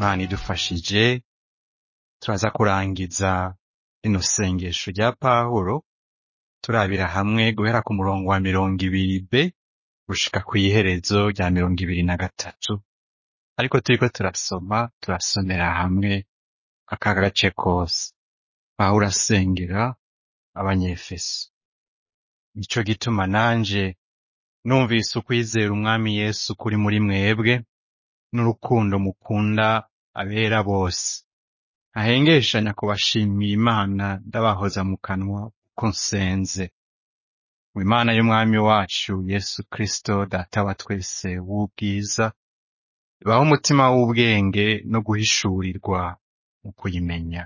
imana idufashije turaza kurangiza rino sengesho rya pawulo turabira hamwe guhera ku murongo wa mirongo ibiri b gushika kw'iherezo rya mirongo ibiri na gatatu ariko turiko turasoma turasomera hamwe aka gace kose pawulo asengera abanyefeso nico gituma nanje numvise ukwizera umwami yesu kuri muri mwebwe n'urukundo mukunda abera bose ntahengeshanya kubashimira imana ndabahoza mu kanwa uko nsenze mu imana y'umwami wacu yesu kristo data wa twese w'ubwiza ibaho umutima w'ubwenge no guhishurirwa mu kuyimenya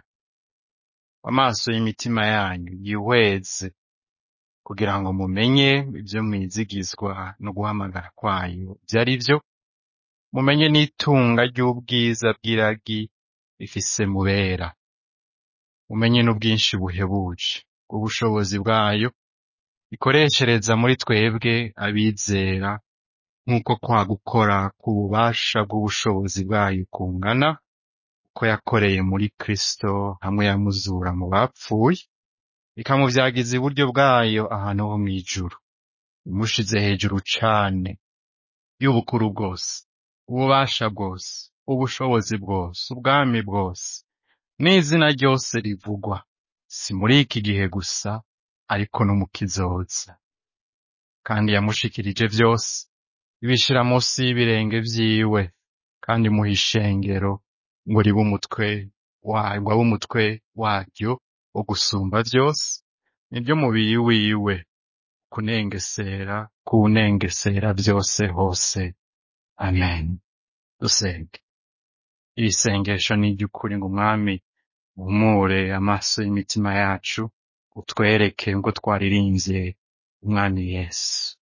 amaso y'imitima yanyu yihweze kugira ngo mumenye ibyo mwizigizwa no guhamagara kwayo ibyo ari byo mumenye n'itunga ry'ubwiza bw'iragi rifise mubera mumenye n'ubwinshi buhebuje bw'ubushobozi bwayo ikoreshereza muri twebwe abizera nk'uko kwa gukora k'ububasha bw'ubushobozi bwayo kungana ko yakoreye muri kristo hamwe yamuzura mu bapfuye ikamuvyagiza iburyo bwayo ahantu ho mw'ijuru imushize hejuru cane y'ubukuru bwose ububasha bwose ubushobozi bwose ubwami bwose n'izina ryose rivugwa si muri iki gihe gusa ariko no mu kizoza kandi yamushikirije vyose ibishira munsi y'ibirenge vyiwe kandi muha ishengero ngo ribe umutwe wa- ngo abe umutwe waryo wo gusumba vyose niryo mubiri wiwe kunengesera kuwunengesera vyose hose amen dusenge iri sengesho ni iry'ukuri ngo umwami uhumure amaso y'imitima yacu utwereke ngo twaririnvye umwami yesu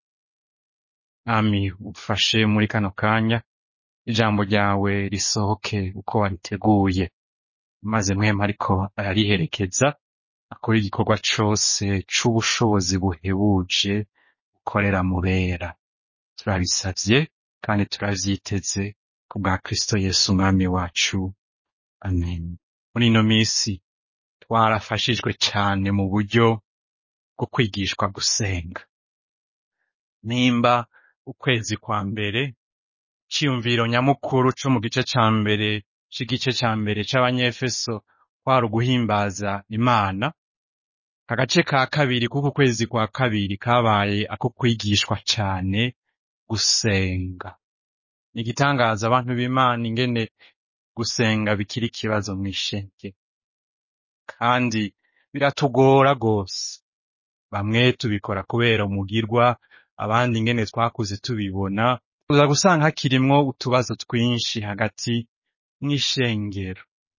mwami ufashe muri kano kanya ijambo ryawe risohoke uko wariteguye maze mwema ariko arariherekeza akora igikorwa cose c'ubushobozi buhebuje ukorera mubera turabisavye kandi turavyiteze ku bwa kristo yesu umwami wacu amen muri ino misi twarafashijwe cane mu buryo bwo kwigishwa gusenga nimba ukwezi kwa mbere ciyumviro nyamukuru co mu gice ca mbere c'igice ca mbere c'abanyefeso kwari uguhimbaza imana agace ka kabiri k'uku kwezi kwa kabiri kabaye ako kwigishwa cane gusenga ni igitangaza abantu b'imana ingene gusenga bikiri ikibazo mw'ishenge kandi biratugora rwose bamwe tubikora kubera umugirwa abandi ingene twakuze tubibona uza gusanga hakirimwo utubazo twinshi hagati mw'ishengero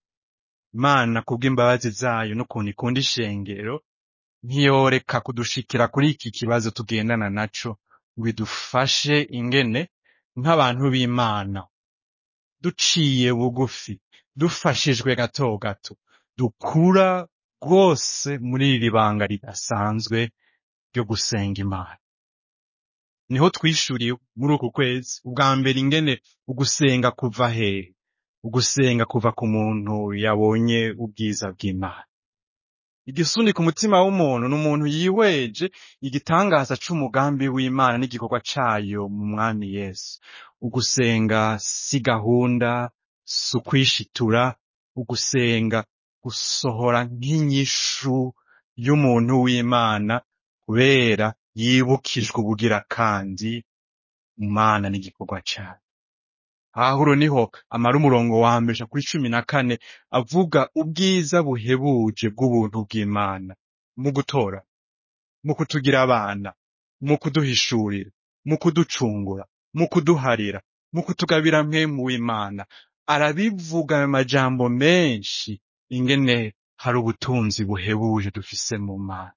imana kubw'imbabazi zayo n'ukuntu ikunda ishengero ntiyoreka kudushikira kuri iki kibazo tugendana naco ngo idufashe ingene nk'abantu b'imana duciye bugufi dufashijwe gato gato dukura rwose muri iri banga ridasanzwe ryo gusenga imana niho twishuriye muri uku kwezi ubwa mbere ingene ugusenga kuva hehe ugusenga kuva ku muntu yabonye ubwiza bw'imana igisuni ku mutima w'umuntu ni umuntu yihweje igitangaza c'umugambi w'imana n'igikorwa cayo mu mwami yesu ugusenga si gahunda si ukwishitura ugusenga gusohora nk'inyishu y'umuntu w'imana kubera yibukijwe ubugira kandi imana n'igikorwa cayo ahahuro niho amara umurongo wa mbere uja kuri cumi na kane avuga ubwiza buhebuje bw'ubuntu bw'imana mu gutora mu kutugira abana mu kuduhishurira mu kuducungura mu kuduharira mu kutugabira mpemu w'imana arabivuga mu majambo menshi ingene hari ubutunzi buhebuje dufise mu mana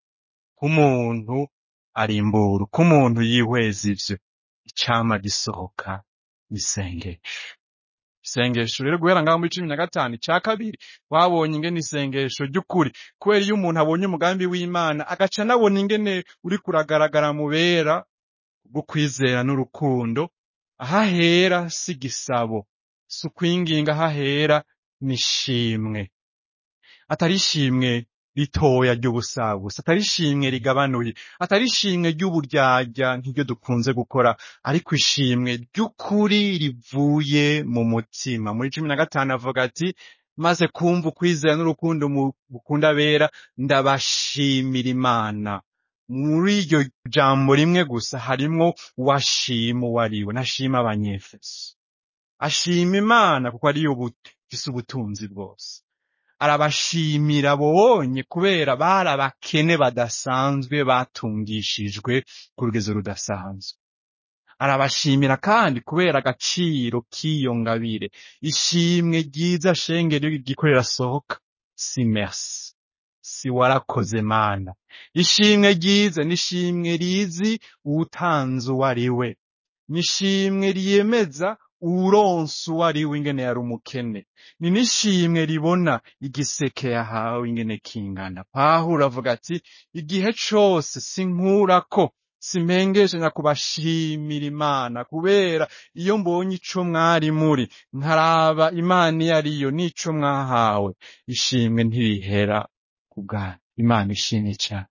k'umuntu arimbura k'umuntu yihweza ivyo icama gisohoka isengesho isengesho rero guhera ngaho muri cumi na gatanu ica kabiri wabonye ingene isengesho ry'ukuri kubera iyo umuntu abonye umugambi w'imana agaca anabona ingene uri kuragaragara mubera bwo kwizera n'urukundo aho ahera si igisabo si ukwinginga hahera n'ishimwe atari ishimwe ritoya ry'ubusabusa atari ishimwe rigabanuye atari ishimwe ry'uburyarya nk'iryo dukunze gukora ariko ishimwe ry'ukuri rivuye mu mutima muri cumi na gatanu avuga ati maze kumva ukwizera n'urukundo mu- mukunda abera ndabashimira imana muri iryo jambo rimwe gusa harimwo uwashima uwo ari we ntashima abanyefeso ashima imana kuko ariyo but- ifise ubutunzi bwose arabashimira bonye kubera bari abakene badasanzwe batungishijwe ku rugezo rudasanzwe arabashimira kandi kubera agaciro k'iyo ngabire ishimwe ryiza shengero iyo rigiko rirasohoka si merci si warakoze mana ishimwe ryiza ni ishimwe rizi uwutanze uwo ari we ni ishimwe ryemeza uwuronse uwo ari we ingene yari umukene ni n'ishimwe ribona igiseke yahawe ingene kingana pawulo avuga ati igihe cose sinkurako simpengeshe kubashimira imana kubera iyo mbonye ico mwari muri nkaraba imana iyo ariyo n'ico mwahawe ishimwe ntirihera ku bwanyu imana ishimye cane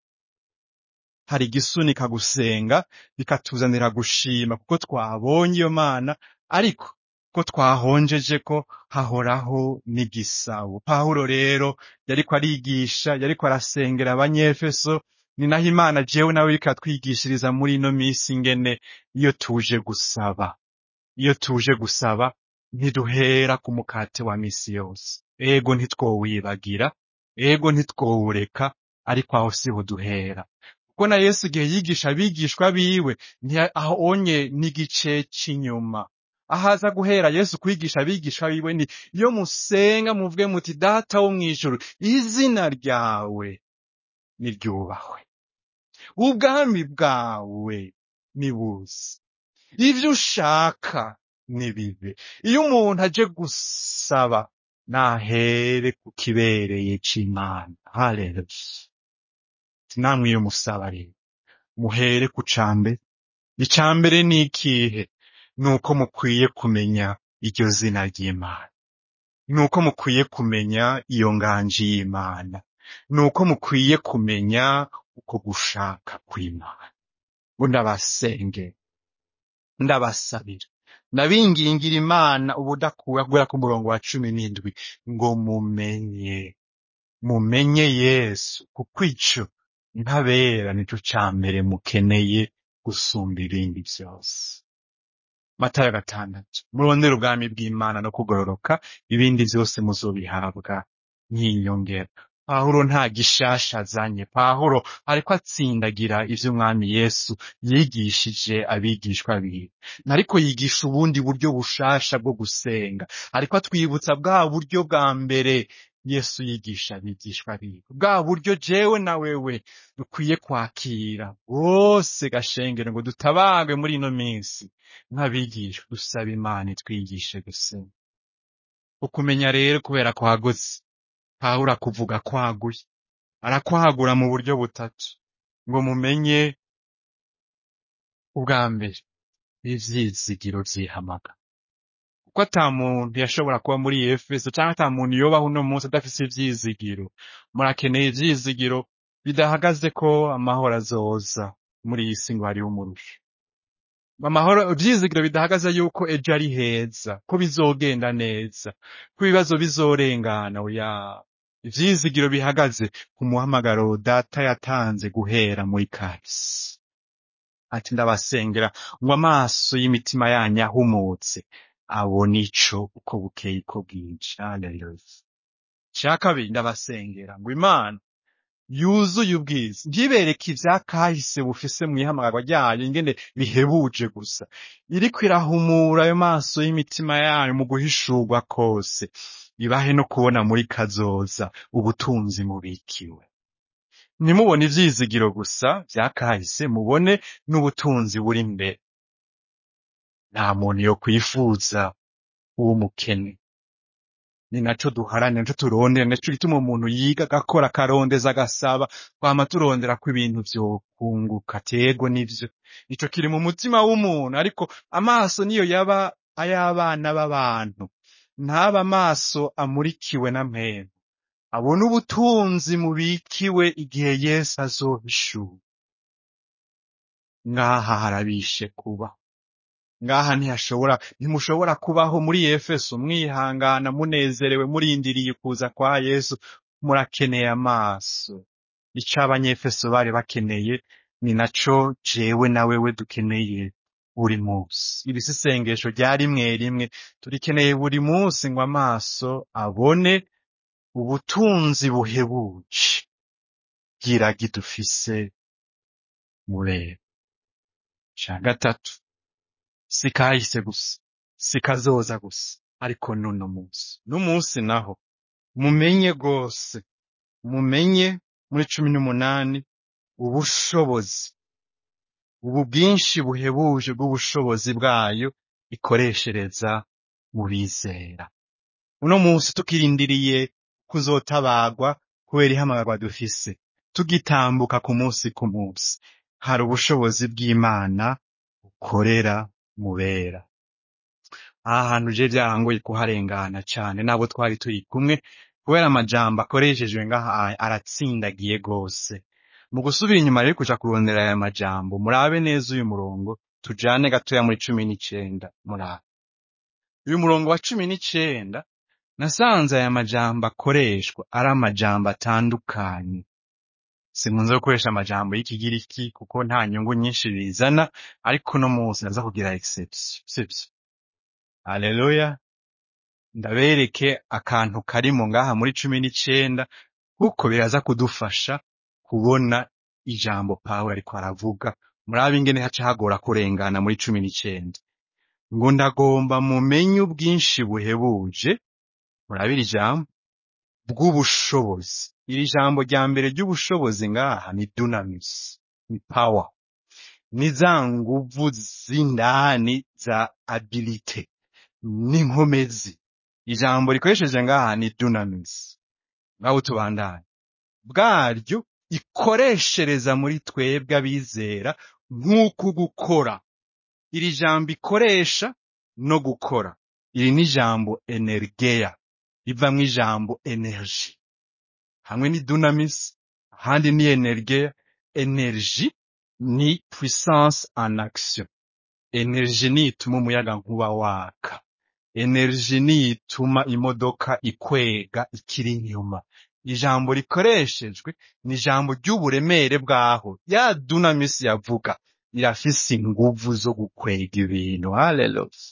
hari igisunika gusenga bikatuzanira gushima kuko twabonye iyo mana ariko ko twahonjeje ko hahoraho n'igisabo pawulo rero yariko arigisha yariko arasengera abanyefeso ni naho imana jewe nawe iriko atwigishiriza muri ino misi ingene iyo tuje gusaba iyo tuje gusaba ntiduhera ku mukate wa misi yose ego ntitwowibagira ego ntitwowureka ariko aho siho duhera kuko na yesu igihe yigisha abigishwa biwe ntiya- aho onye n'igice c'inyuma ahaza guhera yesu kwigisha abigishwa biwe ni iyo musenga muvuge muti data wo mw'ijuru izina ryawe niryubahwe ubwami bwawe nibuze ivyo ushaka nibibe iyo umuntu aje gusaba nahere ku kibereye c'imana haleluya namwe iyo musaba rero muhere ku cambere icambere ni ikihe nuko mukwiye kumenya iryo zina ry'imana nuko mukwiye kumenya iyo nganji y'imana nuko mukwiye kumenya uko gushaka kw'imana ngo ndabasenge ndabasabira ndabingingira imana ubudakura guhera ku murongo wa cumi n'indwi ngo mumenye mumenye yesu kuko ico ntabera nico ca mbere mukeneye gusumba ibindi vyose matayo gatandatu murondere ubwami bw'imana no kugororoka ibindi vyose muzobihabwa nk'inyongera pawulo nta gishasha azanye pawulo ariko atsindagira ivyo umwami yesu yigishije abigishwa biwe ariko yigisha ubundi buryo bushasha bwo gusenga ariko atwibutsa bwa buryo bwa mbere yesu yigisha abigishwa biwe bwa buryo jewe na wewe dukwiye kwakira bwose gashengero ngo dutabagwe muri ino minsi nk'abigisha dusaba imana itwigishe gusenga ukumenya rero kubera kwagutse pawulo akuvuga kwaguye arakwagura mu buryo butatu ngo mumenye ubwa mbere ivyizigiro vyihamaga kuko ata muntu yashobora kuba muri efeso canke ata muntu yobaho uno munsi adafise ivyizigiro murakeneye ivyizigiro bidahagaze ko amahoro azoza muri iyi si ngo hariho umurusho amahoro ivyizigiro bidahagaze yuko ejo ari heza ko bizogenda neza ko ibibazo bizorengana oya ivyizigiro bihagaze ku muhamagaro data yatanze guhera muri kahise ati ndabasengera ngo amaso y'imitima yanyu ahumutse abone ico uko bukeye uko bwije haleluya ca kabiri ndabasengera ngo imana yuzuye ubwiza ntibereke ivyakahise bufise mw'ihamagarwa ryayo ingene bihebuje gusa iriko irahumura ayo maso y'imitima yanyu mu guhishurwa kose ibahe no kubona muri kazoza ubutunzi mubikiwe ntimubone ivyizigiro gusa vyakahise mubone n'ubutunzi buri imbere nta muntu yo kwifuza uw'umukene ni naco duharanira naco turondera naco gituma umuntu yiga agakora akarondeza agasaba twama turondera ko ibintu vyokunguka tego nivyo ico kiri mu mutima w'umuntu ariko amaso niyo yaba ay'abana b'abantu ntaba amaso amurikiwe na mpemu abona ubutunzi mubikiwe igihe yesu azohishura ngaha harabishe kuba ngaha ntihashobora ntimushobora kubaho muri efeso mwihangana munezerewe murindiriye kuza kwa yesu murakeneye amaso ico abanyefeso bari bakeneye ni naco jewe na wewe dukeneye buri munsi iri si isengesho rya rimwe rimwe turikeneye buri munsi ngo amaso abone ubutunzi buhebuje bw'iragi dufise mureba ca gatatu si kahise gusa si kazoza gusa ariko n'uno munsi n'umunsi naho mumenye rwose mumenye muri cumi n'umunani ubushobozi ubu bwinshi buhebuje bw'ubushobozi bwayo ikoreshereza mu bizera uno munsi tukirindiriye kuzotabagwa kubera ihamagarwa dufise tugitambuka ku munsi ku munsi hari ubushobozi bw'imana bukorera mubera aha hantu je vyarangoye kuharengana cane n'abo twari turi kumwe kubera amajambo akoreshejwe ngaha aratsindagiye gose mu gusubira inyuma rero kuja kurondera aya majambo murabe neza uyu murongo tujane gatoya muri cumi n'icenda murabe uyu murongo wa cumi n'icenda nasanze aya majambo akoreshwa ari amajambo atandukanye sinkunze gukoresha amajambo y'ikigiriki kuko nta nyungu nyinshi bizana ariko no munsi naza kugira exception sivyo haleluya ndabereke akantu karimo ngaha muri cumi n'icenda kuko biraza kudufasha kubona ijambo pawulo ariko aravuga murabe ingene haca hagora kurengana muri cumi n'icenda ngo ndagomba mumenye ubwinshi buhebuje murabira ijambo bw'ubushobozi iri jambo rya mbere ry'ubushobozi ngaha ni dunamis ni power ni za nguvu z'indani za abilite n'inkomezi ijambo rikoresheje ngaha ni dunamis ngaho tubandanye bwaryo ikoreshereza muri twebwe abizera nk'uku gukora iri jambo ikoresha no gukora iri ni ijambo energeya rivamwo ijambo energy hamwe ni dunamis ahandi ni energeya energy ni puissance en action energy ni ituma umuyaga nkuba waka energy ni ituma imodoka ikwega ikiri inyuma ijambo rikoreshejwe ni ijambo ry'uburemere bwaho ya dunamis yavuga irafise inguvu zo gukwega ibintu haleluya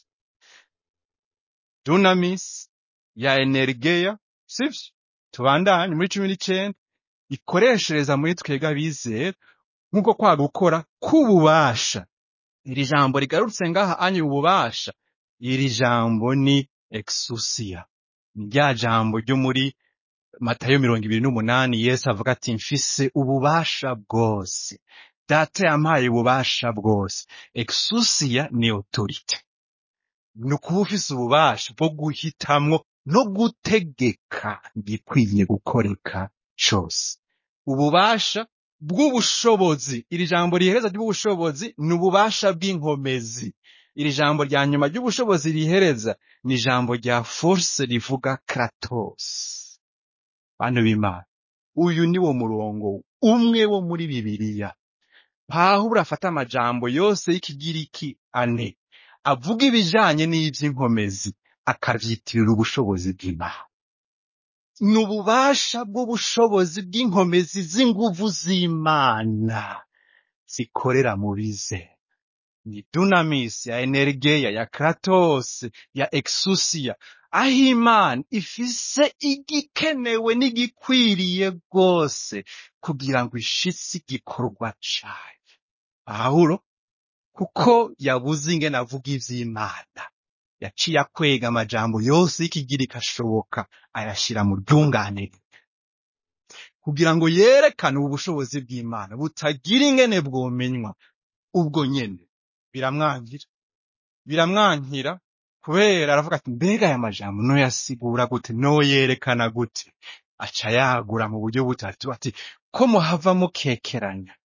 dunamis ya energeya sivyo tubandanye muri cumi n'icenda ikoreshereza muri twebwe abizera nk'uko kwa gukora k'ububasha iri jambo rigarutse ngaha anye ububasha iri jambo ni exousia ni rya jambo ryo muri matayo mirongo ibiri n'umunani yesu avuga ati mfise ububasha bwose data yampaye ububasha bwose exousia ni autorite ni ukuba ufise ububasha bwo guhitamwo no gutegeka igikwiye gukoreka cose ububasha bw'ubushobozi iri jambo rihereza ry'ubushobozi ni ububasha bw'inkomezi iri jambo rya nyuma ry'ubushobozi rihereza ni ijambo rya force rivuga kratos bantu b'imana uyu ni wo murongo umwe wo muri bibiliya pawulo afata amajambo yose y'ikigiriki ane avuga ibijanye n'ivy'inkomezi akavyitirira ubushobozi bw'imana ni ububasha bw'ubushobozi bw'inkomezi z'inguvu z'imana zikorera mu bize ni dunamis ya energeya ya kratos ya exousia aho imana ifise igikenewe n'igikwiriye rwose kugira ngo ishitse igikorwa cayo pawulo kuko yabuze ingene avuga ivy'imana yaciye akwega amajambo yose y'ikigiriki ashoboka ayashira mu ryunganire kugira ngo yerekane ubu bushobozi bw'imana butagira ingene bwomenywa ubwo nyene biramwangira biramwankira kubera aravuga ati mbega aya majambo noyasigura gute noyerekana gute aca yagura mu buryo butatu ati ko muhava mukekeranya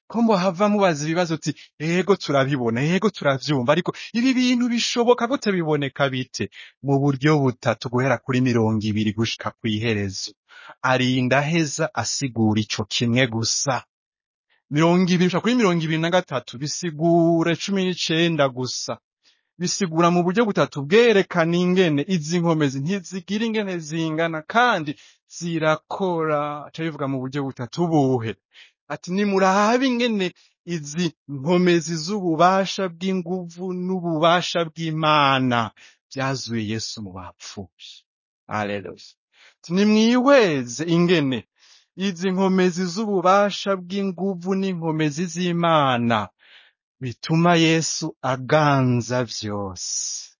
ko mbohava mubaza ibibazo uti ego turabibona ego turavyumva ariko ibi bintu bishoboka gute biboneka bite mu buryo butatu guhera kuri mirongo ibiri gushika kw'iherezo arinda aheza asigura ico kimwe gusa mirongo ibiri gushika kuri mirongo ibiri na gatatu bisigura cumi n'icenda gusa bisigura mu buryo butatu bwerekana ingene izi nkomezi ntizigira ingene zingana kandi zirakora aca bivuga mu buryo butatu buhe ati nimurabe ingene izi nkomezi z'ububasha bw'inguvu n'ububasha bw'imana vyazuye yesu mu bapfuye aleluya ati nimwihweze ingene izi nkomezi z'ububasha bw'inguvu n'inkomezi z'imana bituma yesu aganza vyose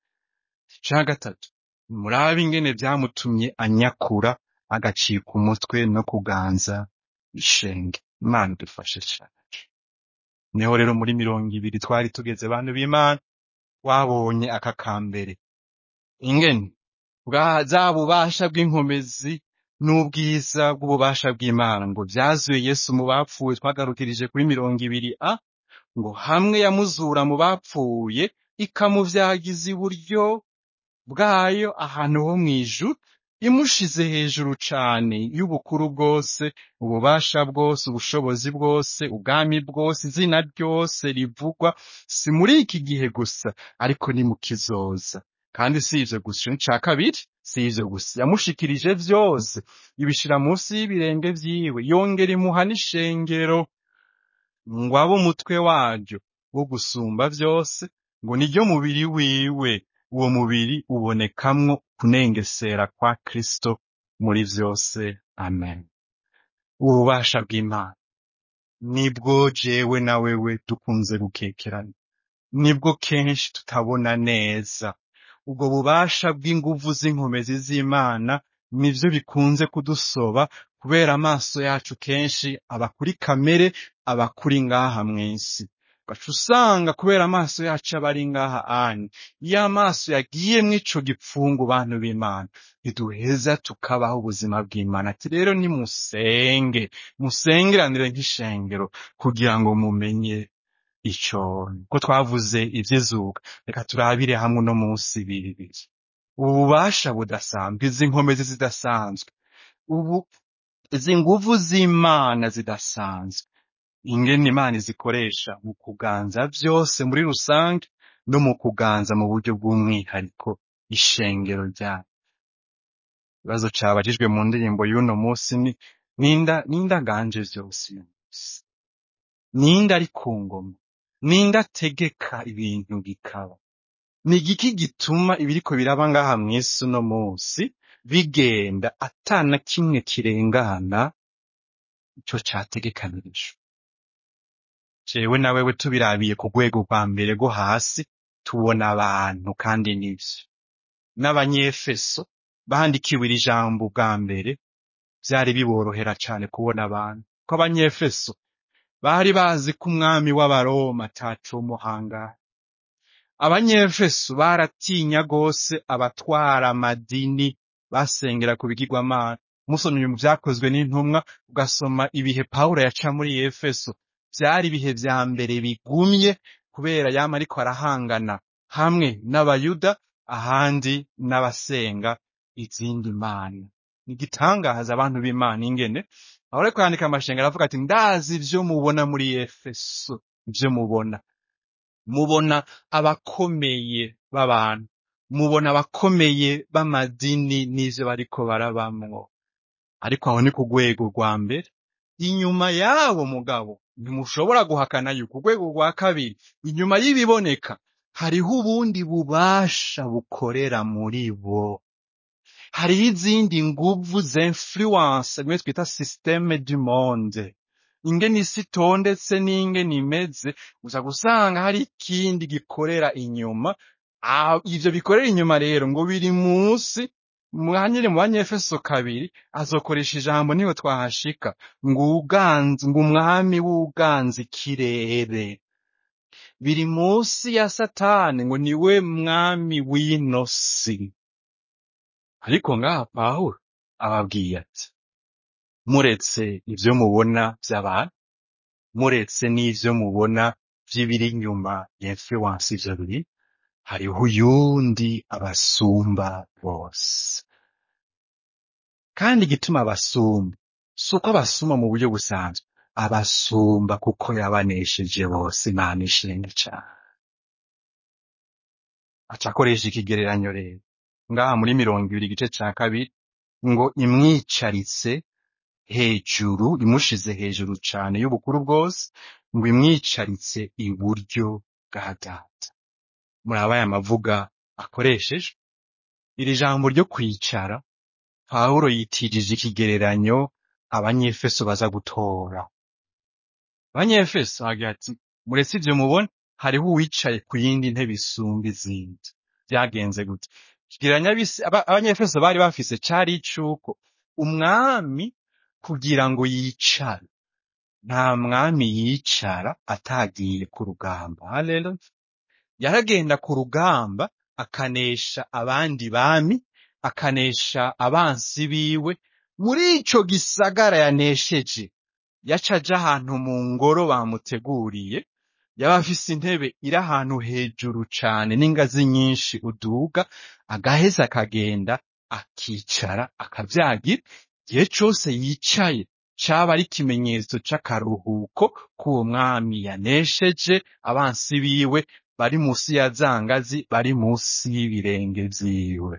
ca gatatu murabe ingene vyamutumye anyakura agacika umutwe no kuganza ishenge imana idufashe cane niho rero muri mirongo ibiri twari tugeze bantu b'imana wabonye aka kambere ingene bwa za bubasha bw'inkomezi n'ubwiza bw'ububasha bw'imana ngo vyazuye yesu mu bapfuye twagarukirije kuri mirongo ibiri a ngo hamwe yamuzura mu bapfuye ikamuvyagiza iburyo bwayo ahantu ho mw'ijuru imushize hejuru cane y'ubukuru bwose ububasha bwose ubushobozi bwose ubwami bwose izina ryose rivugwa si muri iki gihe gusa ariko ni mu kizoza kandi si ivyo gusa ico ni ca kabiri si ivyo gusa yamushikirije vyose ibishira munsi y'ibirenge vyiwe yongera imuha n'ishengero ngo abe umutwe waryo wo gusumba vyose ngo niryo mubiri wiwe uwo mubiri ubonekamwo kunengesera kwa Kristo muri vyose amen ububasha bw'Imana nibwo jewe na wewe dukunze gukekerana nibwo kenshi tutabona neza ubwo bubasha bw'inguvu z'inkomezi z'Imana nivyo bikunze kudusoba kubera amaso yacu kenshi aba kuri kamere aba kuri ngaha mw'isi ugaca usanga kubera amaso yacu aba ari ngaha anye iyo amaso yagiyemwo ico gipfungu bantu b'Imana ntiduheza tukabaho ubuzima bw'Imana ati rero nimusenge musengeranire nk'ishengero kugira ngo mumenye ico ko twavuze ivy'izuka reka turabire hamwe uno munsi bibiri ububasha budasanzwe izi nkomezi zidasanzwe ubu izi nguvu z'Imana zidasanzwe ingene Imana izikoresha mu kuganza vyose muri rusange no mu kuganza mu buryo bw'umwihariko ishengero ryayo ikibazo cabajijwe mu ndirimbo y'uno munsi ni ninda ninda ganje vyose uyu munsi ninde ari ku ngoma ninde ategeka ibintu bikaba ni igiki gituma ibiriko biraba ngaha mw'isi uno munsi bigenda atana kimwe kirengana ico categekanirijwe jewe na wewe tubirabiye ku rwego rwa mbere rwo hasi tubona abantu kandi nivyo n'abanyefeso bandikiwe iri jambo bwa mbere vyari biborohera cane kubona abantu ko abanyefeso bari bazi ko umwami w'abaroma ataco umuhangara abanyefeso baratinya gose abatwara amadini basengera ku bigirwamana musomye mu vyakozwe n'intumwa ugasoma ibihe pawulo yaca muri efeso vyari ibihe vya mbere bigumye kubera yama ariko arahangana hamwe n'abayuda ahandi n'abasenga izindi mana ni igitangaza abantu b'imana ingene aho ariko yandika amashengero aravuga ati ndazi ivyo mubona muri efeso ivyo mubona mubona abakomeye b'abantu mubona abakomeye b'amadini n'ivyo bariko barabamwo ariko aho ni ku rwego rwa mbere inyuma y'abo mugabo ntimushobora guhakana yuko urwego rwa kabiri inyuma y'ibiboneka hariho ubundi bubasha bukorera muri bo hariho izindi nguvu za influence bimwe twita systeme du monde ingene isi itondetse n'ingene imeze uza gusanga hari ikindi gikorera inyuma Ah, ivyo bikorera inyuma rero ngo biri munsi mwanyire mu banyefeso kabiri azokoresha ijambo niho twahashika ngo uganze ngo umwami w'uganza ikirere biri munsi ya satani ngo niwe mwami w'ino si ariko ngaha pawulo ababwiye ati muretse ivyo mubona vy'abantu muretse n'ivyo mubona vy'ibiri inyuma ya influence ivyo biri hariho uyundi abasumba bose kandi igituma abasumba si uko abasumba mu buryo busanzwe abasumba kuko yabanesheje bose imana ishimwe cane aca akoresha ikigereranyo rero ngaha muri mirongo ibiri igice ca kabiri ngo imwicaritse hejuru imushize hejuru cane y'ubukuru bwose ngo imwicaritse iburyo bwa data muraba aya mavuga akoresheje iri jambo ryo kwicara pawulo yitirije ikigereranyo abanyefeso baza gutora abanyefeso agira ati muretse ivyo mubona hariho uwicaye ku yindi ntebe isumba izindi vyagenze gute ikigereranyo abisi- aba- abanyefeso bari bafise cari icuko umwami kugira ngo yicare nta mwami yicara atagiye ku rugamba haleluya yaragenda ku rugamba akanesha abandi bami akanesha abansi biwe muri ico gisagara yanesheje yaca aja ahantu mu ngoro bamuteguriye yaba afise intebe iri ahantu hejuru cane n'ingazi nyinshi uduga agaheza akagenda akicara akavyagira igihe cose yicaye caba ari ikimenyetso c'akaruhuko k'uwo mwami yanesheje abansi biwe bari musi ya za ngazi bari musi y'ibirenge vyiwe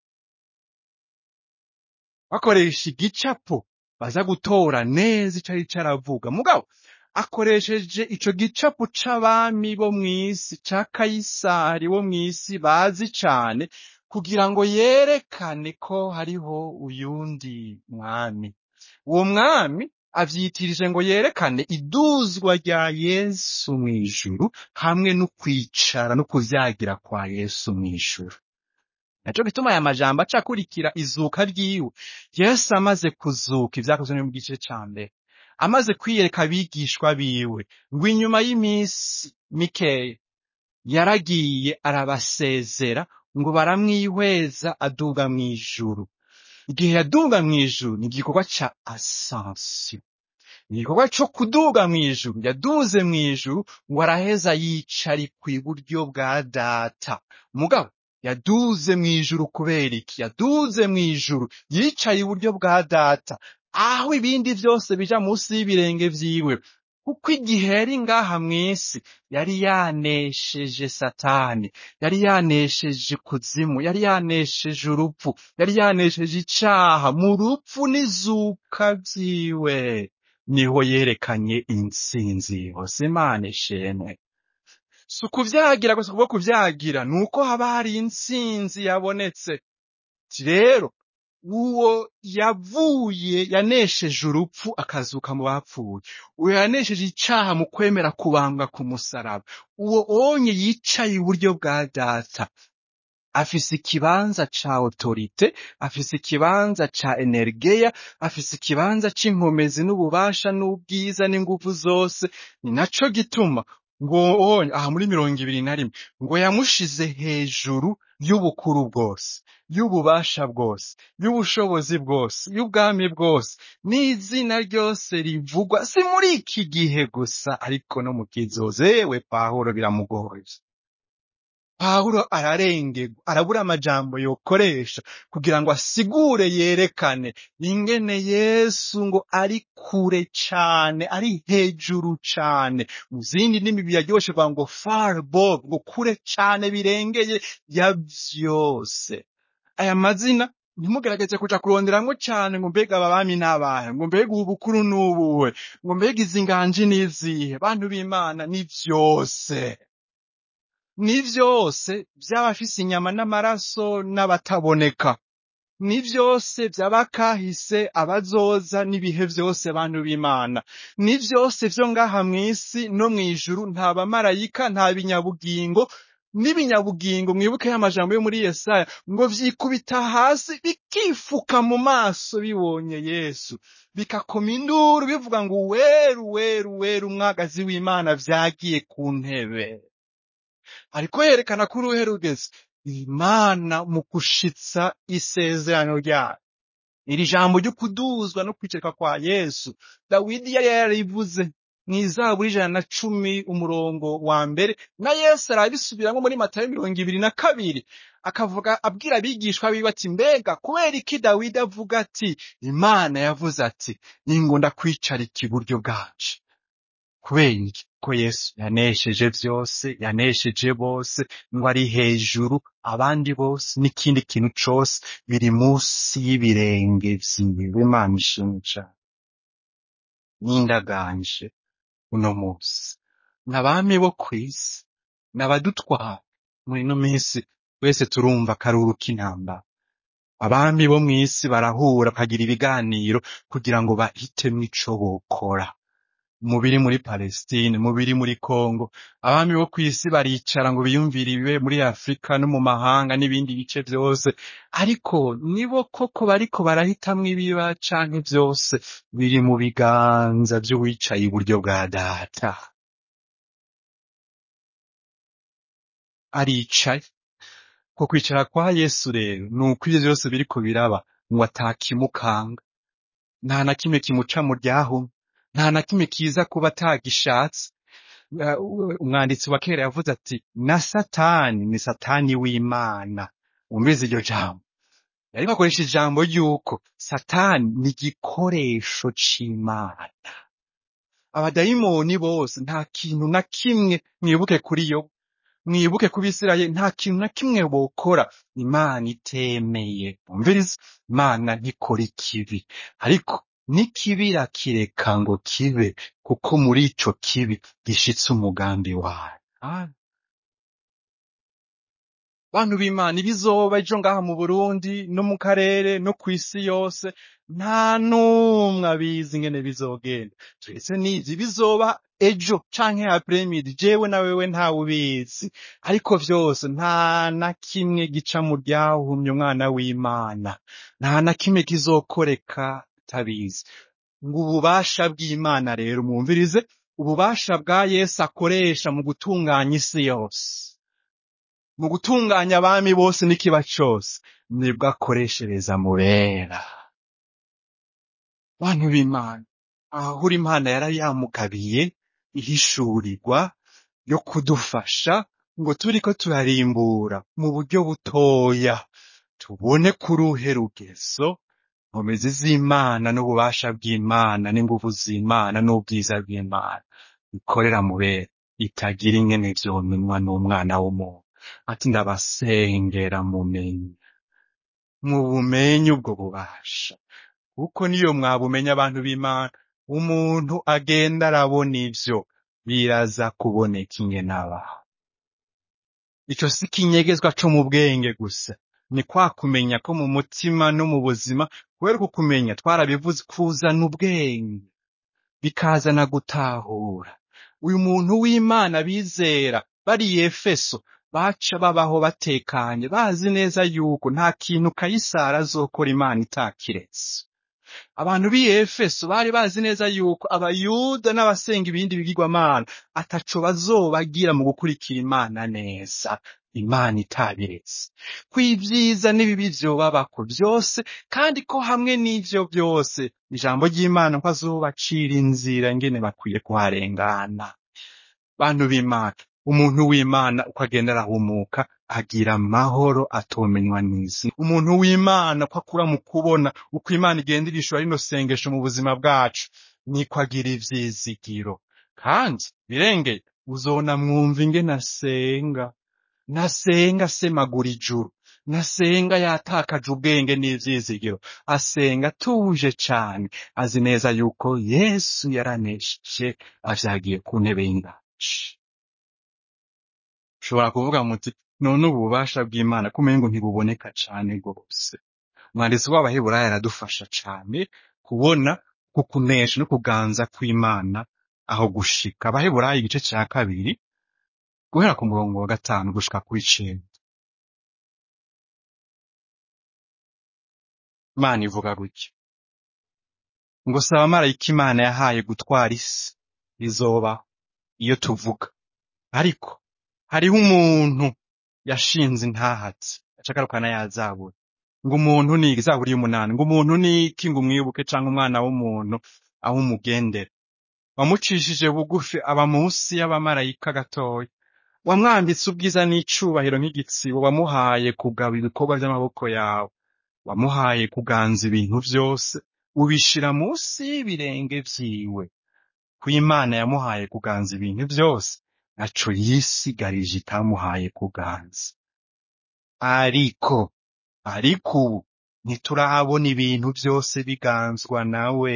bakoresha igicapo baza gutora neza ico ari caravuga mugabo akoresheje ico gicapo c'abami bo mw'isi ca kayisari wo mw'isi bazi cane kugira ngo yerekane ko hariho uyundi mwami uwo mwami avyitirije ngo yerekane iduzwa rya yesu mw'ijuru hamwe no kwicara no kuvyagira kwa yesu mw'ijuru naco gituma aya majambo aca akurikira izuka ryiwe yesu amaze kuzuka ivyakozwe no mu gice ca mbere amaze kwiyereka abigishwa biwe ngo inyuma y'iminsi mikeya yaragiye arabasezera ngo baramwihweza aduga mw'ijuru igihe yaduga mw'ijuru ni igikorwa ca ascension ni igikorwa co kuduga mw'ijuru yaduze mw'ijuru ngo araheza yicara kw'iburyo bwa data mugabo yaduze mw'ijuru kubera iki yaduze mw'ijuru yicaye iburyo bwa data aho ibindi vyose bija musi y'ibirenge vyiwe kuko igihe yari ngaha mw'isi yari yanesheje satani yari yanesheje kuzimu yari yanesheje urupfu yari yanesheje icaha mu rupfu n'izuka vyiwe niho yerekanye intsinzi hose imana ishimwe si ukuvyagira gusa kubwo kuvyagira ni uko haba hari intsinzi yabonetse Ati rero uwo yavuye yanesheje urupfu akazuka mu bapfuye uwo yanesheje icaha mu kwemera kubambwa ku musaraba uwo onye yicaye iburyo bwa data afise ikibanza ca autorite afise ikibanza ca energeya afise ikibanza c'inkomezi n'ububasha n'ubwiza n'inguvu zose ni naco gituma ngo onye aha muri mirongo ibiri na rimwe ngo yamushize hejuru y'ubukuru bwose y'ububasha bwose y'ubushobozi bwose y'ubwami bwose n'izina ryose rivugwa si muri iki gihe gusa ariko no mu kizoza yewe pawulo biramugoye pawulo ararengerwa arabura amajambo yokoresha kugira ngo asigure yerekane ingene yesu ngo ari kure cane ari hejuru cane mu zindi ndimi biraryoshe kuvuga ngo far above ngo kure cane birengeye ya vyose aya mazina ntimugerageze kuja kuronderamwo cane ngo mbega aba bami n'abahe ngo mbega ubu bukuru n'ubuhe ngo mbega izi nganji n'izihe bantu b'imana ni vyose ni vyose vy'abafise inyama n'amaraso n'abataboneka ni vyose vy'abakahise abazoza n'ibihe vyose bantu b'imana ni vyose vyo ngaha mw'isi no mw'ijuru nta bamarayika nta binyabugingo n'ibinyabugingo mwibuke y'amajambo yo muri yesaya ngo vyikubita hasi bikifuka mu maso bibonye yesu bikakoma induru bivuga ngo weru weru weru umwagazi w'imana vyagiye ku ntebe ariko yerekana ko uruhe rugeze imana mu gushitsa isezerano ryayo iri jambo ryo kuduzwa no kwiceka kwa yesu dawidi yari yarivuze mw'izaburi ijana na cumi umurongo wa mbere na yesu arabisubiramwo muri matayo mirongo ibiri na kabiri akavuga abwira abigishwa biwe ati mbega kubera iki dawidi avuga ati imana yavuze ati ningo ndakwicarika iburyo bwanje kubera iki ko yesu yanesheje vyose yanesheje bose ngo ari hejuru abandi bose n'ikindi kintu cose biri munsi y'ibirenge vyiwe imana ishimwe cane n'indaganje uno musi n'abami bo kw'isi n'abadutwara muri ino minsi wese turumva akaruru k'intambara abami bo mw'isi barahura bakagira ibiganiro kugira ngo bahitemwo ico bokora mu biri muri Palestine mu biri muri Congo abami bo kw'isi baricara ngo biyumvire ibibe muri Afrika no mu mahanga n'ibindi bice vyose ariko nibo koko bariko barahitamwo ibiba canke vyose biri mu biganza vy'uwicaye iburyo bwa data aricaye ko kwicara kwa Yesu rero nuko ivyo vyose biriko biraba ngo atakimukanga nta na kimwe kimuca mu ryahumye nta na kimwe kiza kuba atagishatse Uh, umwanditsi wa kera yavuze ati na satani ni satani w'imana wumvise iryo jambo yariko akoresha ijambo ry'uko satani ni igikoresho c'imana abadayimoni bose nta kintu na kimwe mwibuke kuri yo mwibuke ku bisirayeli nta kintu na kimwe bokora imana itemeye umviriza imana ntikora ikibi ariko n'ikibira kireka ngo kibe kuko muri ico kibi gishitse umugambi wayo Ah, bantu b'imana ibizoba ejo ngaha mu burundi no mu karere no kw'isi yose nta n'umwe abizi ingene bizogenda turetse n'izi bizoba ejo canke apremidi jewe na wewe ntawe ubizi ariko vyose nta na kimwe gica mu ryahumye umwana w'imana nta na kimwe kizokoreka tabizi ngo ububasha bw'imana rero mwumvirize ububasha bwa yesu akoresha mu gutunganya isi yose mu gutunganya abami bose n'ikiba cose nibwo akoreshereza mubera bantu b'imana ahahura imana yari yamugabiye ihishurirwa yo kudufasha ngo turiko turarimbura mu buryo butoya tubone kuruhe rugezo nkomezi z'imana n'ububasha bw'imana n'inguvu z'imana n'ubwiza bw'imana bikorera mubera itagira ingene vyomenywa n'umwana w'umuntu ati ndabasengera mumenye mubumenye ubwo bubasha kuko niyo mwabumenya abantu b'imana umuntu agenda arabona ivyo biraza kuboneka ingene abaho ico si ikinyegezwa co mu bwenge gusa ni kwa kumenya ko mu mutima no mu buzima kubera uku kumenya twarabivuze kuzana ubwenge bikazana gutahura uyu muntu w'imana bizera bari i efeso baca babaho batekanye bazi neza yuko nta kintu kayisari azokora imana itakiretse abantu b'i efeso bari bazi neza yuko abayuda n'abasenga ibindi bigirwamana ataco bazobagira mu gukurikira imana neza imana itabiretse ko ivyiza n'ibibi vyobabako vyose kandi ko hamwe n'ivyo vyose ijambo ry'imana ko azobacira inzira ngene bakwiye kuharengana bantu b'imana umuntu w'imana uko agenda arahumuka agira amahoro atomenywa n'isi umuntu w'imana ko akura mu kubona uko imana igenda irishura rino sengesho mu buzima bwacu niko agira ivyizigiro kandi birengeye uzona mwumva ingene asenga nasenga asemagura ijuru nasenga yatakaje ubwenge n'ivyizigiro asenga atuje cane azi neza yuko yesu yaranesheje avyagiye ku ntebe y'ingaci ushobora kuvuga muti none ububasha bw'imana kumengo ntibuboneka cane rwose umwanditsi w'abaheburayo aradufasha cane kubona ku kunesha no kuganza kw'imana aho gushika abaheburayo igice ca kabiri guhera ku murongo wa gatanu gushika kw'icenda imana ivuga gutya ngo si abamarayika imana yahaye gutwara isi izoba iyo tuvuga ariko hariho umuntu yashinze intahatsi acagarukana yazabura ngo umuntu ni izaburi y'umunani ngo umuntu ni iki ngo umwibuke canke umwana w'umuntu aho umugendera wamucishije bugufi aba munsi y'abamarayika gatoya wamwambitse ubwiza n'icubahiro nk'igitsibo wamuhaye kugaba ibikorwa by'amaboko yawe wamuhaye kuganza ibintu vyose ubishira munsi y'ibirenge vyiwe ko imana yamuhaye kuganza ibintu vyose naco yisigarije itamuhaye kuganza ariko ariko ubu ntiturabona ibintu vyose biganzwa nawe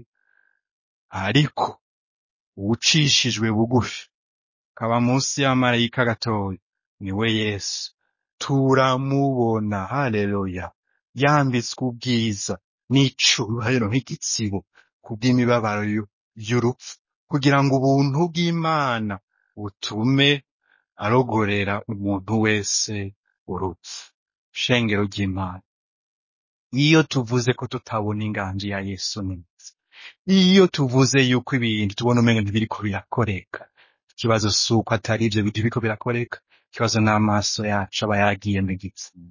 ariko uwucishijwe bugufi kaba munsi y'amarayika gatoya niwe yesu turamubona haleluya yambitswe ubwiza n'icubahiro nk'igitsibo kubw'imibabaro y'u- y'urupfu kugira ngo ubuntu bw'imana butume arogorera umuntu wese urupfu shengero ry'imana iyo tuvuze ko tutabona inganji ya yesu neza iyo tuvuze yuko ibintu tubona umenga ntibiriko birakoreka ikibazo si uko atari ivyo bintu biriko birakoreka ikibazo n'amaso yacu aba yagiye mu gitsina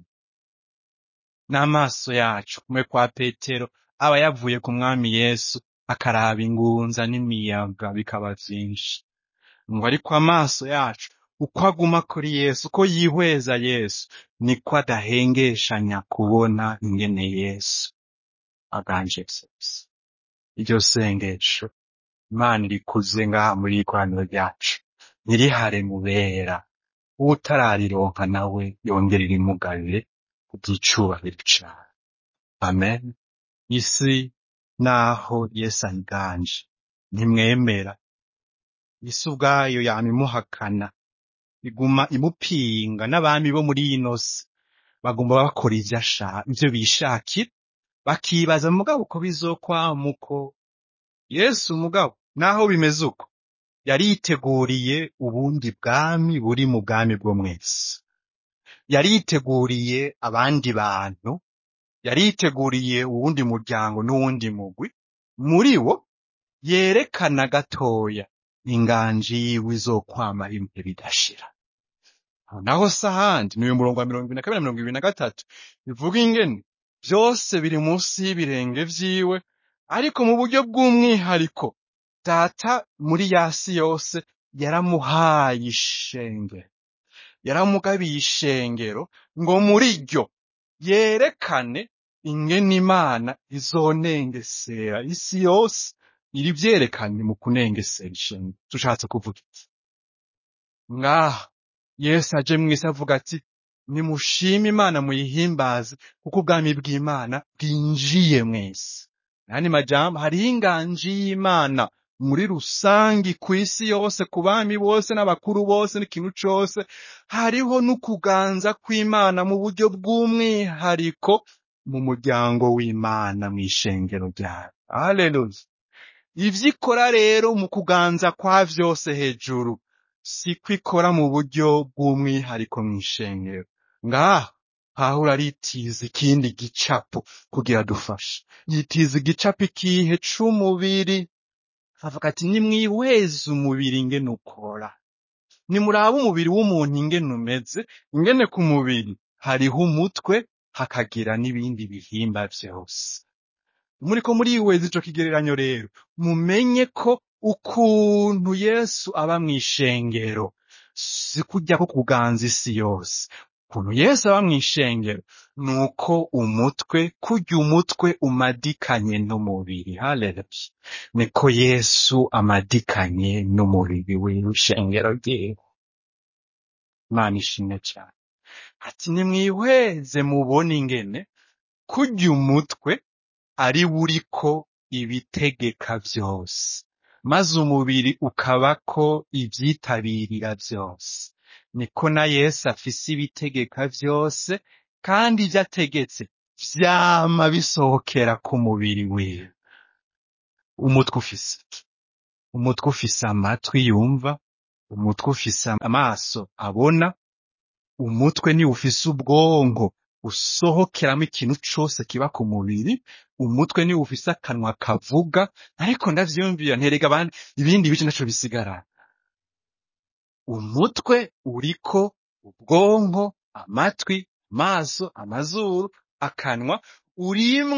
n'amaso yacu kumwe kwa petero aba yavuye ku mwami yesu akaraba ingunza n'imiyaga bikaba vyinshi ngo ariko amaso yacu uko aguma kuri yesu uko yihweza yesu niko adahengeshanya kubona ingene yesu aganje vyose iryo sengesho imana irikuze ngaha muri ikoraniro ryacu ntirihare mubera uwutararironka nawe yongere irimugabire kubw'icubahiro cawe amen isi naho yesu ayiganje ntimwemera isi ubwayo yama imuhakana iguma imupinga n'abami bo muri ino si bagomba bakora ivyo ashaka ivyo bishakira bakibaza mugabo uko bizokwama uko yesu mugabo naho bimeze uko yari yiteguriye ubundi bwami buri mu bwami bwo mwese yari yiteguriye abandi bantu yari yiteguriye uwundi muryango n'uwundi mugwi muri wo yerekana gatoya inganji yiwe izokwama ibihe bidashira aho naho si ahandi ni uyu murongo wa mirongo ibiri na kabiri na mirongo ibiri na gatatu bivuga ingene vyose biri munsi y'ibirenge vyiwe ariko mu buryo bw'umwihariko data muri yasi yose yaramuhaye ishengero yaramugabiye ishengero ngo muri ryo yerekane ingene imana izonengesera isi yose iri vyerekanye mu kunengesera ishengero tushatse kuvuga iki ngaha yesu aje mw'isi avuga ati nimushime imana muyihimbaze kuko ubwami bw'imana bwinjiye mwese nani majambo hariho inganji y'imana muri rusangi kw'isi yose ku bami bose n'abakuru bose n'ikintu cose hariho n'ukuganza kw'imana mu buryo bw'umwihariko mu muryango w'imana mw'ishengero ryayo haleluya ivyo ikora rero mu kuganza kwa vyose hejuru siko ikora mu buryo bw'umwihariko mw'ishengero ngaha pawulo aritiza ikindi gicapo kugira dufashe yitiza igicapo ikihe c'umubiri avuga ati nimwihweze umubiri ingene ukora nimurabe umubiri w'umuntu ingene umeze ingene ku mubiri hariho umutwe hakagira n'ibindi bihimba vyose muriko murihweza ico kigereranyo rero mumenye ko ukuntu yesu aba mw'ishengero si kurya ko kuganza isi yose ukuntu yesu aba mw'ishengero ni uko umutwe kurya umutwe umadikanye n'umubiri haleluya niko yesu amadikanye n'umubiri w'ishengero ryiwe imana ishimwe cane ati nimwihweze mubone ingene kurya umutwe ari buriko ibitegeka vyose maze umubiri ukabako ivyitabirira vyose niko na yesu afise ibitegeka vyose kandi ivyo ategetse vyama bisohokera ku mubiri wiwe umutwe ufise iki umutwe ufise amatwi yumva umutwe ufise amaso abona umutwe ni ufise ubwonko usohokeramo ikintu cose kiba ku mubiri umutwe ni ufise akanwa kavuga ariko ndavyiyumvira nterega abandi ibindi bice naco bisigara umutwe uriko ubwonko amatwi amaso amazuru akanwa urimwo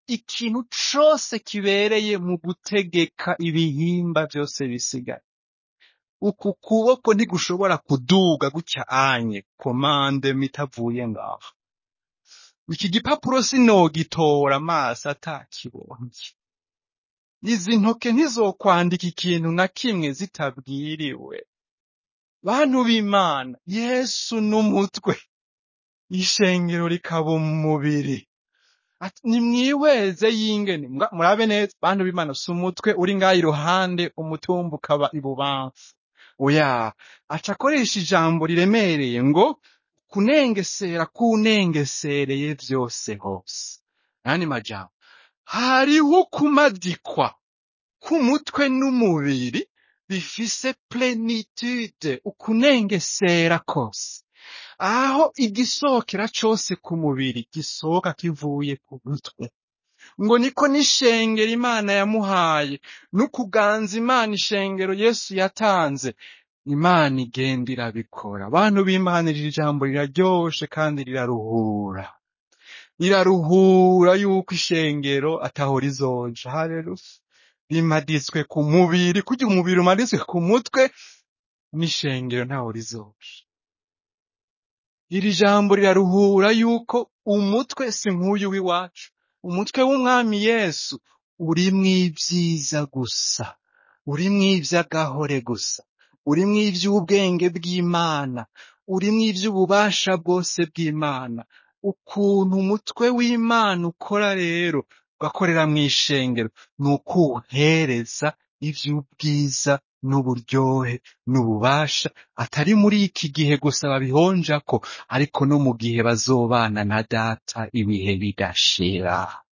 ikintu cose kibereye mu gutegeka ibihimba vyose bisigaye uku kuboko ntigushobora kuduga gutya anye komande mitavuye ngaho iki gipapuro sinogitora amaso atakibonye izi ntoke ntizokwandika ikintu na kimwe zitabwiriwe bantu b'imana yesu n'umutwe ishengero rikaba umubiri Ati, nimwihweze yingene Mbwa- murabe neza bantu b'imana si umutwe uri ngaho iruhande umutumba ukaba ibubamfu oya aca akoresha ijambo riremereye ngo kunengesera kunengesereye vyose hose yani majambo hariho kumadikwa k'umutwe n'umubiri bifise plenitude ukunengesera kose aho igisohokera cose ku mubiri gisohoka kivuye ku mutwe ngo niko n'ishengero imana yamuhaye n'ukuganza imana ishengero yesu yatanze imana igenda irabikora abantu b'imana iri jambo riraryoshe kandi riraruhura riraruhura yuko ishengero ataho rizoja haleluya rimaditswe ku mubiri kugira umubiri umaditswe ku mutwe n'ishengero ntaho rizoja iri jambo riraruhura yuko umutwe si nk'uyu w'iwacu umutwe w'umwami yesu urimwo ibyiza gusa urimwo ivy'agahore gusa urimwo ivy'ubwenge bw'imana urimwo ivy'ububasha bwose bw'imana ukuntu umutwe w'imana ukora rero ugakorera mw'ishengero ni ukuwuhereza ivy'ubwiza n'uburyohe n'ububasha atari muri iki gihe gusa babihonjako ariko no mu gihe bazobana na data ibihe bidashira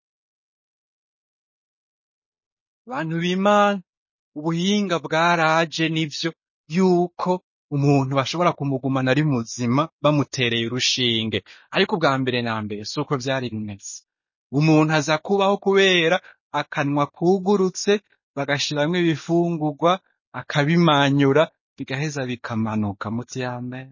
bantu b'imana ubuhinga bwaraje nivyo yuko umuntu bashobora kumugumana ari muzima bamutereye urushinge ariko ubwa mbere na mbere si uko vyari bimeze umuntu aza kubaho kubera akanwa kugurutse bagashiramwo ibifungurwa akabimanyura bigaheza bikamanuka muti yambere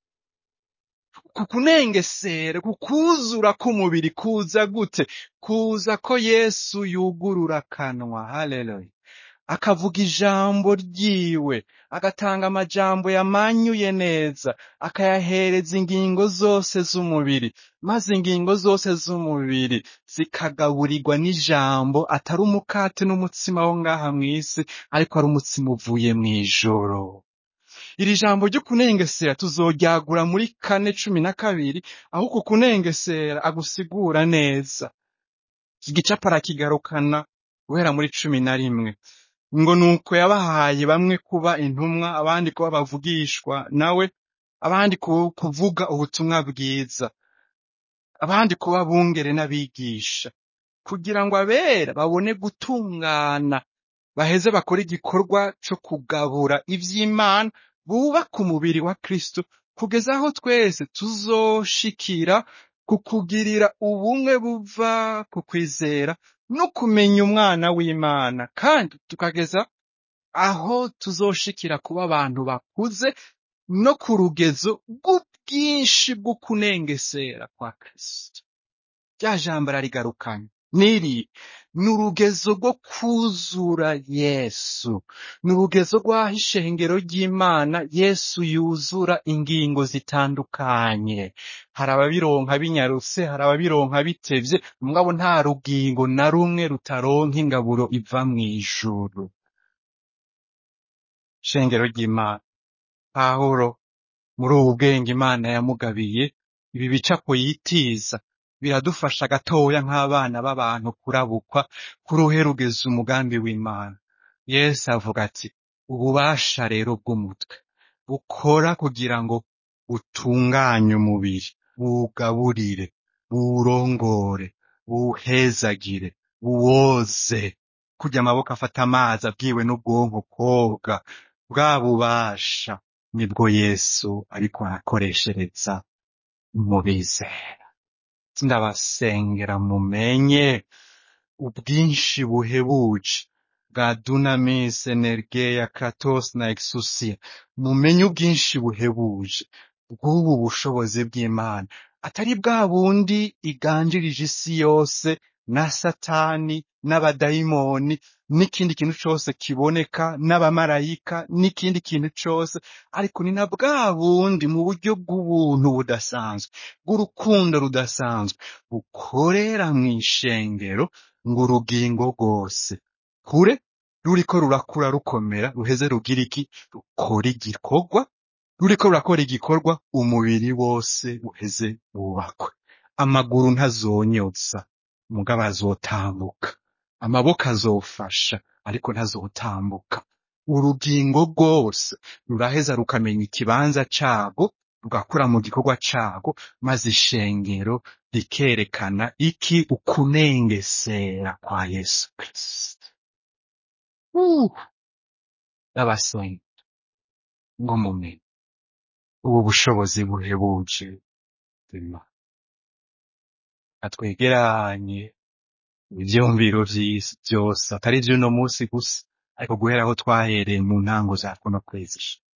ku kunengesera ku kuzura k'umubiri kuza gute kuza ko yesu yugurura akanwa haleluya akavuga ijambo ryiwe agatanga amajambo yamanyuye neza akayahereza ingingo zose z'umubiri maze ingingo zose z'umubiri zikagaburirwa n'ijambo atari umukate n'umutsima wo ngaha mw'isi ariko ari umutsima uvuye mw'ijoro iri jambo ryo kunengesera tuzoryagura muri kane cumi na kabiri aho uku kunengesera agusigura neza iki gicapo arakigarukana guhera muri cumi na rimwe ngo nuko yabahaye bamwe kuba intumwa abandi kuba bavugishwa nawe abandi ku- kuvuga ubutumwa bwiza abandi kuba bungere n'abigisha kugira ngo abera babone gutungana baheze bakore igikorwa co kugabura ivy'imana bubaka umubiri wa kristo kugeza aho twese tuzoshikira ku kugirira ubumwe buva ku kwizera no kumenya umwana w'imana kandi tukageza aho tuzoshikira kuba abantu bakuze no ku rugezo rw'ubwinshi bwo kunengesera kwa kristo rya jambo ararigarukanye niri ni urugezo rwo kwuzura yesu ni urugezo rw'aho ishengero ry'imana yesu yuzura ingingo zitandukanye hari ababironka binyarutse hari ababironka bitevye mugabo nta rugingo na rumwe rutaronka ingaburo iva mw'ijuru shengero ry'imana pawulo muri ubu bwenge imana yamugabiye ibi bicapo yitiza biradufasha gatoya nk'abana b'abantu kurabukwa kuruhe rugeze umugambi w'imana yesu avuga ati ububasha rero bw'umutwe bukora kugira ngo butunganye umubiri buwugaburire buwurongore buwuhezagire buwoze kurya amaboko afata amazi abwiwe n'ubwonko koga bwa bubasha nibwo yesu ariko arakoreshereza mu bizera ndabasengera mumenye ubwinshi buhebuje bwa dunamis energeya kratos na exousia mumenye ubwinshi buhebuje bw'ubu bushobozi bw'imana atari bwa bundi iganjirije isi yose na satani n'abadayimoni n'ikindi kintu cose kiboneka n'abamarayika n'ikindi kintu cose ariko ni na bwa bundi mu buryo bw'ubuntu budasanzwe bw'urukundo rudasanzwe bukorera mw'ishengero ngo urugingo rwose kure ruriko rurakura rukomera ruheze rugira iki rukora igikorwa ruriko rurakora igikorwa umubiri wose uheze wubakwe amaguru ntazonyoza mugabo azotambuka amaboko azofasha ariko ntazotambuka urugingo rwose ruraheza rukamenya ikibanza cago rugakura mu gikorwa cago maze ishengero rikerekana iki ukunengesera kwa yesu kristo Uh, ndabasonye ngo mumenye ubu bushobozi buhebuje bw'Imana atwegeranye ivyumviro vy'isi vyose atari vy'uno musi gusa ariko guhera aho twahereye mu ntango za kuno kwezi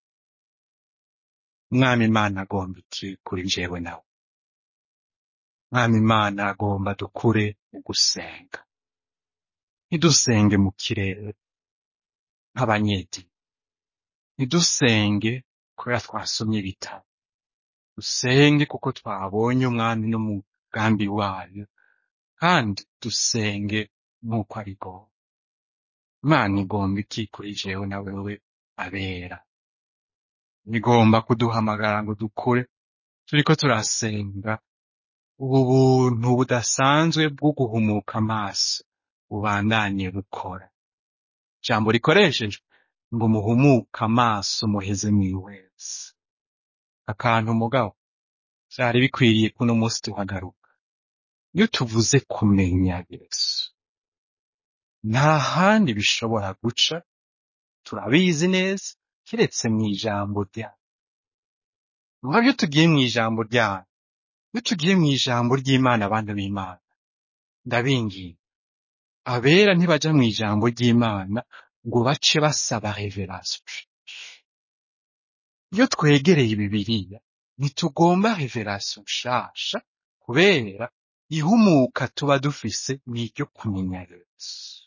mwami imana agomba iki kuri jewe nawe mwami imana agomba dukure mu gusenga ntidusenge mu kirere nk'abanyedini ntidusenge kubera twasomye ibitabo dusenge kuko twabonye umwami n'umugambi wayo kandi dusenge nk'uko ari gowe imana igomba iki kuri jewe na wewe abera igomba kuduhamagara ngo dukure turiko turasenga ubu buntu budasanzwe bwo guhumuka amaso bubandanye bukora ijambo rikoreshejwe ngo muhumuke amaso muheze mwihweze akantu mugabo vyari bikwiriye kuno musi tuhagaruka iyo tuvuze kumenya yesu nta handi bishobora guca turabizi neza kiretse mw'ijambo ryayo mugabo iyo tugiye mw'ijambo ryayo iyo tugiye mw'ijambo ry'imana abantu b'imana ndabinginga abera ntibaja mw'ijambo ry'imana ngo bace basaba revelation iyo twegereye bibiliya ntitugomba revelation nshasha kubera ihumuka tuba dufise n'iryo kumenya yesu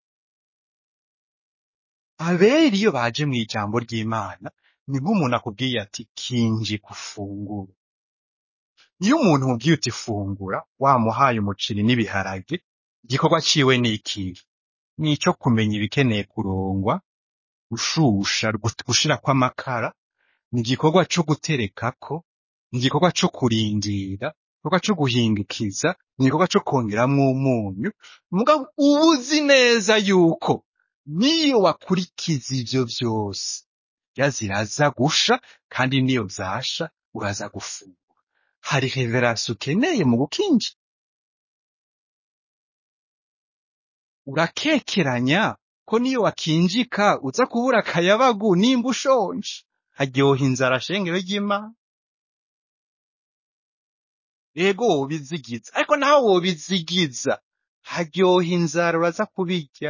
abera iyo baje mw'ijambo ry'imana ni nk'umuntu akubwiye ati kinji gufungura iyo umuntu umubwiye uti fungura wamuhaye umuceri n'ibiharage igikorwa ciwe ni ikihe ni ico kumenya ibikeneye kurongwa gushusha gu- gushirako amakara ni igikorwa co guterekako ni igikorwa co kurindira igikorwa co guhindukiza ni igikorwa co kongeramwo umunyu mugabo uba uzi neza yuko niyo wakurikiza ivyo vyose ya ziraza gusha kandi niyo zasha uraza gufungura hari reverasi ukeneye mu gukinja urakekeranya ko niyo wakinjika uza kubura akayabagu nimba ushonje haryoha inzara shengero ry'imana ego wobizigiza ariko nawe wobizigiza haryoha inzara uraza kubirya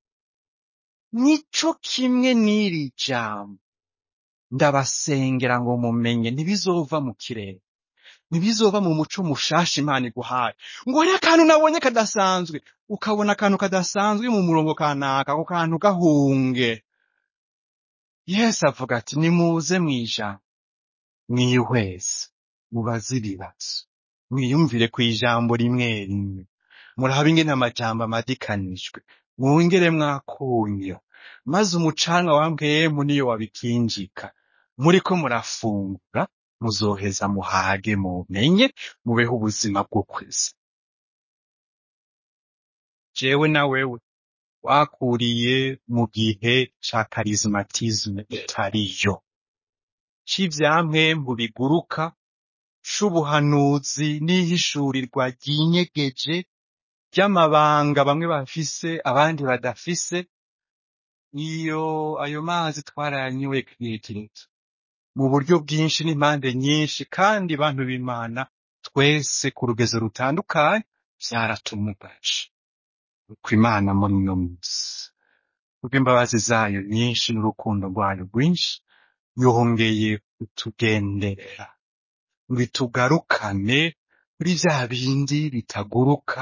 nico kimwe n'iri jambo ndabasengera ngo mumenye ntibizova mu kirere ntibizova mu muco mushasha imana iguhaye ngo hariyo akantu nabonye kadasanzwe ukabona akantu kadasanzwe mu murongo kanaka ako kantu gahunge yesu avuga ati nimuze mw'ijambo mwihweze mubaze ibibazo mwiyumvire ku ijambo rimwe rimwe murabe ingene amajambo amadikanijwe mwongere mwakunya maze umucanwa wa mpwemu niyo wabikinjika muriko murafungura muzoheza muhage mumenye mubeho ubuzima bwo kwezi jewe na wewe wakuriye mu gihe ca karizmatisme itariyo c'ivyamwembu biguruka c'ubuhanuzi n'ihishurirwa ryinyegeje ry'amabanga bamwe bafise abandi badafise iyo ayo mazi twarayanywe kirekireta mu buryo bwinshi n'impande nyinshi kandi bantu b'imana twese ku rugezo rutandukanye vyaratumugaje uko imana muri uno munsi kubw'imbabazi zayo nyinshi n'urukundo rwayo rwinshi yongeye kutugenderera ngo itugarukane kuri vya bindi bitaguruka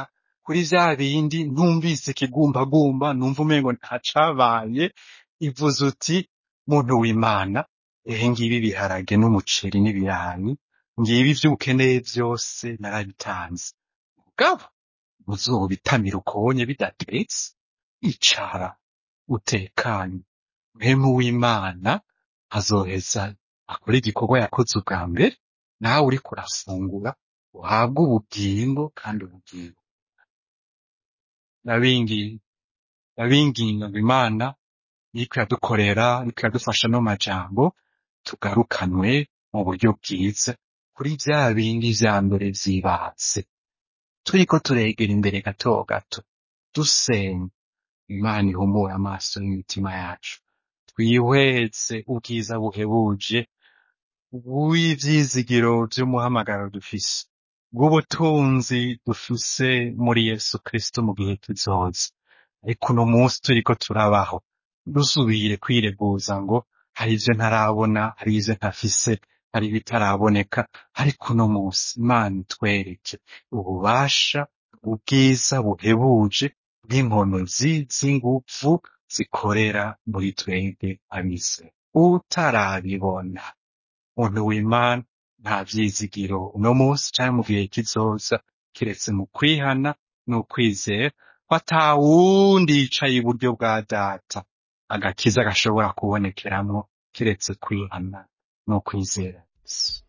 kuri vya bindi ntumvise ikigumbagumba numva umengo ntacabaye ivuze uti muntu w'imana ehe ngibi ibiharage n'umuceri n'ibirayi ngibi ivyo ukeneye vyose narabitanze mugabo uzobitamira ukobonye bidatetse icara utekanye mpemu w'imana azoheza akora igikorwa yakoze ubwa mbere nawe uriko urafungura uhabwe ubugingo kandi ubugingo ndabinginga ndabinginga ngo imana iriko iradukorera iriko iradufasha no majambo tugarukanwe mu buryo bwiza kuri vya bindi vya mbere vy'ibanze turiko turegera imbere gato gato dusenga imana ihumure amaso y'imitima yacu twihweze ubwiza buhebuje bw'ivyizigiro vy'umuhamagaro dufise bw'ubutunzi dufise muri yesu kristo mu gihe kizoza ariko uno munsi turiko turabaho dusubire kwireguza ngo hari ivyo ntarabona hari ivyo ntafise hari ibitaraboneka ariko uno munsi imana itwereke ububasha ubwiza buhebuje bw'inkonozi z'inguvu zikorera muri twebwe abize utarabibona muntu w'imana nta vyizigiro uno munsi canke mu gihe kizoza kiretse mu kwihana n'ukwizera ko ata wundi yicaye iburyo bwa data agakiza gashobora kubonekeramwo kiretse kwihana n'ukwizera gusa